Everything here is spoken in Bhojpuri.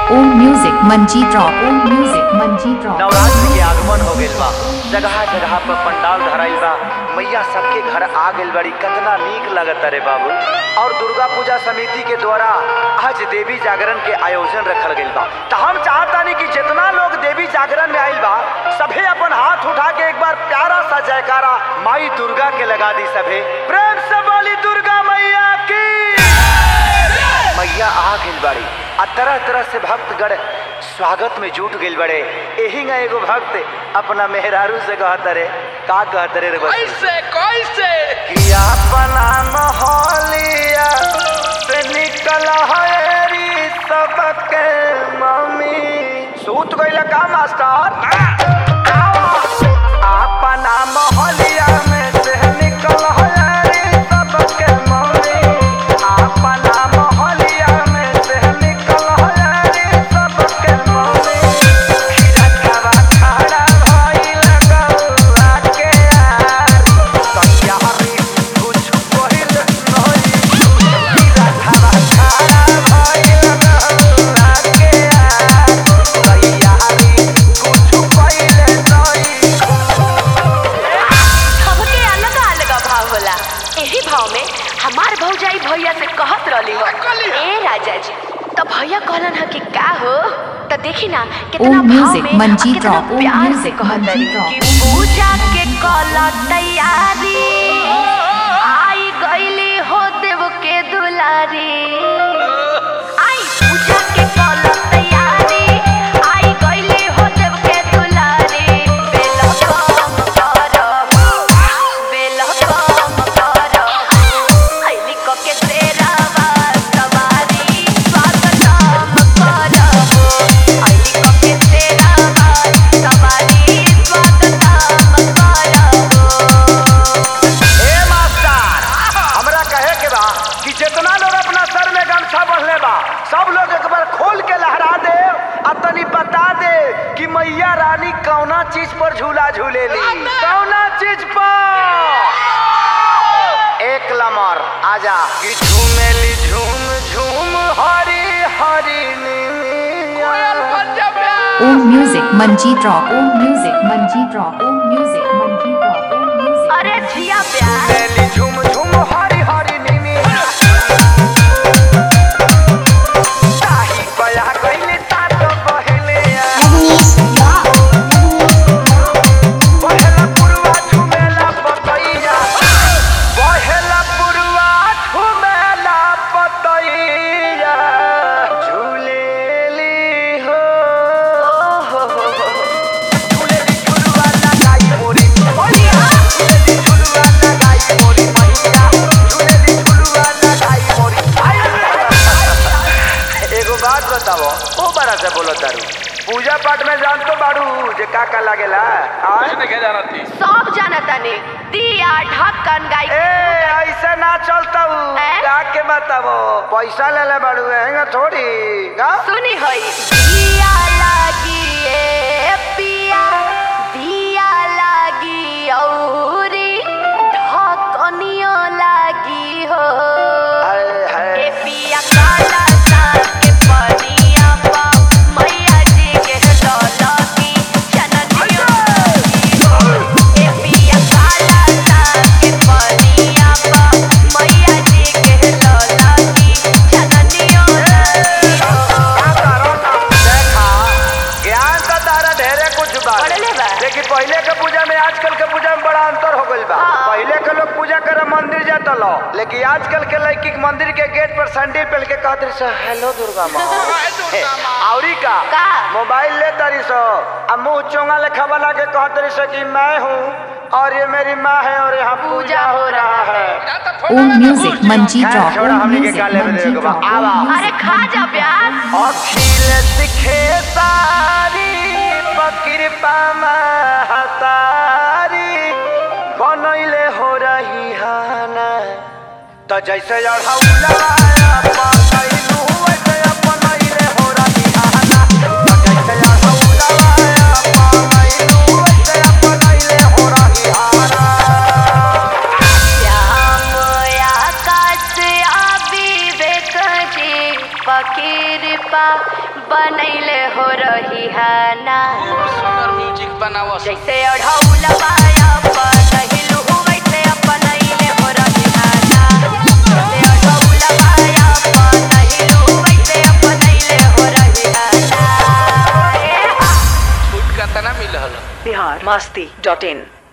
ओम music Manjeet rock Om music Manjeet rock Navratra के आगमन हो गइल बा जगह जगह पर पंडाल धराइल बा मैया सबके घर आ गइल बड़ी कितना नीक लगता रे बाबू और दुर्गा पूजा समिति के द्वारा आज देवी जागरण के आयोजन रखल गइल बा तो हम चाहतानी कि जितना लोग देवी जागरण में आइल बा सभे अपन हाथ उठा के एक बार प्यारा सा जयकारा माई दुर्गा के लगा दी सभे प्रेम से बोली दुर्गा मैया की मैया आ गइल बाड़ी आ तरह तरह से भक्तगण स्वागत में जुट गइल बड़े एही ना एगो भक्त अपना मेहरारू से कहत रे का कहत रे रे बच्ची? कैसे कैसे कि अपना मोहलिया से निकल हरी सबके मम्मी सूत गइल का मास्टर अपना मोहलिया में से निकल हरी सबके मम्मी अपना मोहलिया में से निकल हरी सबके मम्मी खिरकवा खड़ा भइल गौआ के यार सत्यारी कुछ पहिल नहीं खिरकवा खड़ा भइल गौआ के यार सत्यारी कुछ पहिल नहीं सबके अलग अलग भाव होला एही भाव में हमार भौजाई भैया से कहत रहली हो कहली हो? ए राजा जी तो भैया कहलन ह कि का हो तो देखी ना कितना ओम भाव म्यूजिक, में मंजीत और कितना रॉक, ओम प्यार से म्यूजिक, कहत मंजीत रही रॉक। कि पूजा के कल तैयारी आई गईली हो देव के दुलारी आई पूजा के कल तैयारी आई गईली हो देव के दुलारी बेल कम करब बेल कम करब आईली क के तेरा सवारी स्वागतम करब आईली क के तेरा सवारी स्वागतम करब ए मास्टर हमरा कहे के बा कि जितना लोग अपना सर में गमछा बंधले बा सब लोग एक बार खोल के लहरा दे आ तनी बता दे कि मैया रानी कौना चीज पर झूला झूलेली कौना चीज पर एक लमर आजा कि झूमेली झूम झूम हरी हरी कोयल नीमिया। बन जा प्यार Om music Manjeet rock Om music Manjeet rock Om music Manjeet rock Om music अरे जिया प्यार झूमेली झूम झूम हरी हरी नीमिया। ताही बया गइले तात बहेले आ। बहेला पुरवा झुमेला पतैया। बहेला पुरवा झुमेला पतैया। झुलेली हो। झुलेली झुलवा लगाई मोरी मैया। झुलेली झुलवा लगाई मोरी मैया। झुलेली झुलवा लगाई मोरी एगो बात बताओ ओ बड़ा से बोलो तारू पूजा पाठ में जान तो बाड़ू जे का का लागेला आय? कुछ नहीं जाना थी सब जानता ने दिया ढक्कन गाय ए ऐसे ना चलता हूँ हैं? का के बताओ पैसा ले ले बाड़ू हैंगा थोड़ी का सुनी होई दिया लागी ए पिया दिया लागी औरी ढक्कनियो लागी हो हाय हाय ए पिया काला साग के पनिया पा मैया जी के लौलकी चननियो लागी हो ए पिया काला साग के पनिया पा मैया जी के लौलकी चननियो लागी हो का करो ना देखा ज्ञान तो तारा ढेरे कुछ बा पढ़ले बा। लेकिन पहले के पूजा में आजकल के पूजा में बड़ा अंतर हो गइल बा हाँ। पहले के लोग पूजा करे मंदिर जाता लो लेकिन आजकल के लड़की के मंदिर के गेट पर सैंडल पहन के कहत रही सो हेलो दुर्गा माँ हाय दुर्गा माँ। औरी का का? मोबाइल ले तारी सो अब मुंह चोंगा लेखा बना के कहत रही सो कि मैं हूँ और ये मेरी माँ है और यहाँ पूजा हो रहा है या तो फोन ओम में म्यूजिक घुस जाओ। मंजीत खैर, रॉक छोड़ा, ओम हमनी के म्यूजिक गाले में मंजीत देखो, रॉक आवा। ओम अरे म्यूजिक खा जा प्यार अखिल सिखे सारी कृपा महतारी बनैले हो रही हाना तो जैसे अढ़ौला बनैलू वैसे बनैले हो रही हाना तो जैसे अढ़ौला बनैलू वैसे बनैले हो रही हाना श्याम आकाश आ विवेक जी कृपा बनैले हो रही है ना खूब सुंदर म्यूजिक बनावस जैसे अढ़ौलवा अपनहिलु वैसे अपनैले हो रही है ना जैसे अढ़ौलवा अपनहिलु वैसे अपनैले हो रही है ना ए हा छूट कतना मिलल बिहार मस्ती डॉट इन